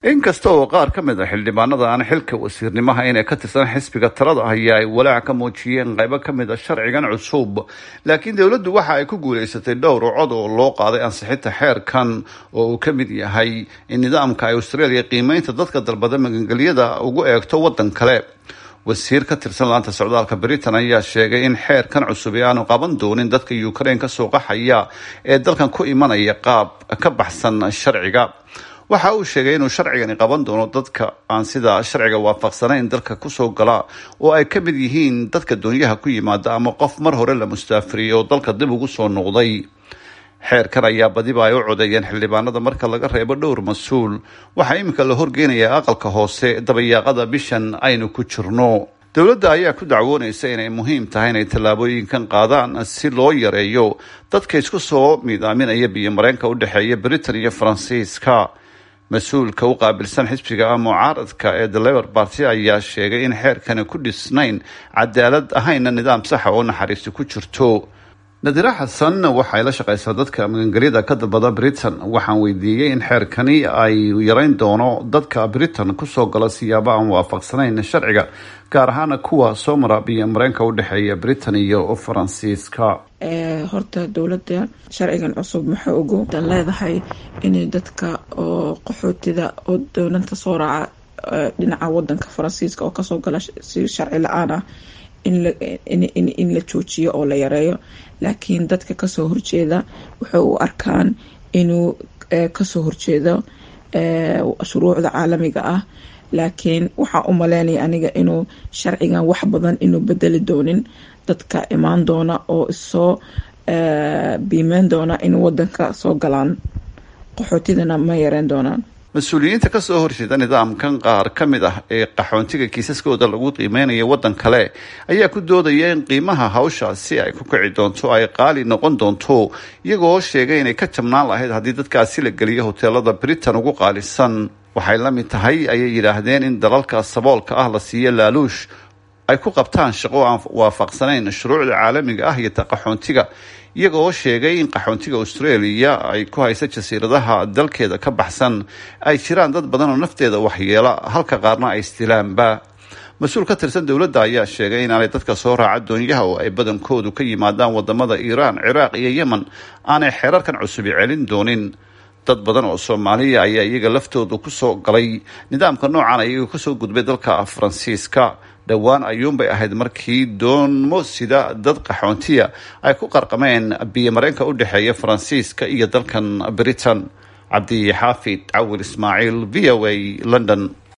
inkasta oo qaar ka mid a xildhibaanada aan xilka wasiirnimaha inay ka tirsan xisbiga talada haya ay walaac ka muujiyeen qaybo ka mid a sharcigan cusub laakiin dowladdu waxa ay ku guulaysatay dhowr cod oo loo qaaday ansixinta xeerkan oo uu ka mid yahay in nidaamka ay australia qiimeynta dadka dalbada magangelyada ugu eegto waddan kale wasiir ka tirsan laanta socdaalka britain ayaa sheegay in xeerkan cusub ee aanu qaban doonin dadka ukraine kasoo qaxaya ee dalkan ku imanaya qaab ka baxsan sharciga waxa uu sheegay inuu sharcigani qaban doono dadka aan sida sharciga waafaqsanayn dalka kusoo gala oo ay ka mid yihiin dadka doonyaha ku yimaada ama qof mar hore la mustaafiriyay oo dalka dib ugu soo noqday xeerkan ayaa badiba ay u codeeyeen xildhibaanada marka laga reebo dhowr mas-uul waxaa iminka la horgeynayaa aqalka hoose dabayaaqada bishan aynu ku jirno dowladda ayaa ku dacwoonaysa inay muhiim tahay inay tallaabooyinkan qaadaan si loo yareeyo dadka isku soo miidaaminaya biyo mareenka u dhexeeya britain iyo faransiiska mas-uulka u qaabilsan xisbiga mucaaradka ee the labor party ayaa sheegay in xeerkani ku dhisnayn cadaalad ahayna nidaam saxa oo naxariisi ku jirto nadira xasan waxay la shaqaysaa dadka magangelyada ka dalbada britain waxaan weydiiyey in xeerkani ay yareyn doono dadka britain kusoo gala siyaabo aan waafaqsanayn sharciga gaar ahaana kuwa soo mara biyo mareenka u dhexeeya britain iyo faransiiska horta dowladda sharcigan cusub maxay ugu dan leedahay inay dadka oo qaxootida oo doonanta soo raaca dhinaca wadanka faransiiska oo kasoo gala si sharci la-aan ah in la joojiyo oo la yareeyo laakiin dadka kasoo horjeeda waxay u arkaan inuu kasoo horjeedo shuruucda caalamiga ah laakiin waxaa u maleynaya aniga inuu sharcigan wax badan inuu bedeli doonin dadka imaan doona oo isoo biimeyn doona in wadanka soo galaan qaxootidana ma yareen doonaan mas-uuliyiinta kasoo horjeeda nidaamkan qaar ka mid ah ee qaxoontiga kiisaskooda lagu qiimeynayo waddan kale ayaa ku doodaya in qiimaha hawshaasi ay ku kici doonto ay qaali noqon doonto iyagoo sheegay inay ka jabnaan lahayd haddii dadkaasi la geliyo hoteelada britain ugu qaalisan waxay la mid tahay ayay yidhaahdeen in dalalka saboolka ah la siiyo laaluush ay ku qabtaan shaqo aan waafaqsanayn shuruucda caalamiga ah iyo ta qaxoontiga iyagoo sheegay in qaxoontiga australia ay ku haysa jasiiradaha dalkeeda ka baxsan ay jiraan dad badan oo nafteeda waxyeela halka qaarna ay istilaanba mas-uul ka tirsan dowladda ayaa sheegay inaanay dadka soo raaca doonyaha oo ay badankoodu ka yimaadaan wadamada iiraan ciraaq iyo yemen aanay xeerarkan cusubi celin doonin dad badan oo soomaaliya ayaa iyaga laftooda kusoo galay nidaamka noocan ayaga kasoo gudbay dalka faransiiska dhowaan ayuunbay ahayd markii doonmo sida dad qaxoontiya ay ku qarqameen biyo mareenka u dhexeeya faransiiska iyo dalkan britain cabdi xaafid cawil ismaaciil v o a london